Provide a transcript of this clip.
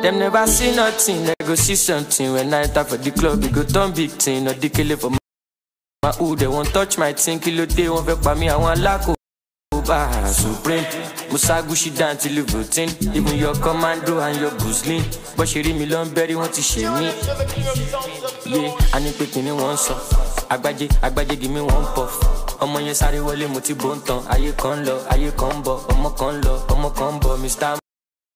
Them never see nothing, they go see something. When I enter for the club, it go turn big thing. Or the killer for my my hood, they won't touch my thing. Kilo day, won't fake by me, I want lako. Bah, Supreme, Musa Gucci down till you routine. Even your commando and your Guzlin. But she read me long berry, want to shame me. Yeah, I need picking in one song. Agbaje, agbaje, give me one puff. ọmọ yẹn sáré wọlé mo ti bó ń tan ayé kan ń lọ ayé kan ń bọ ọmọ kan ń lọ ọmọ kan ń bọ mr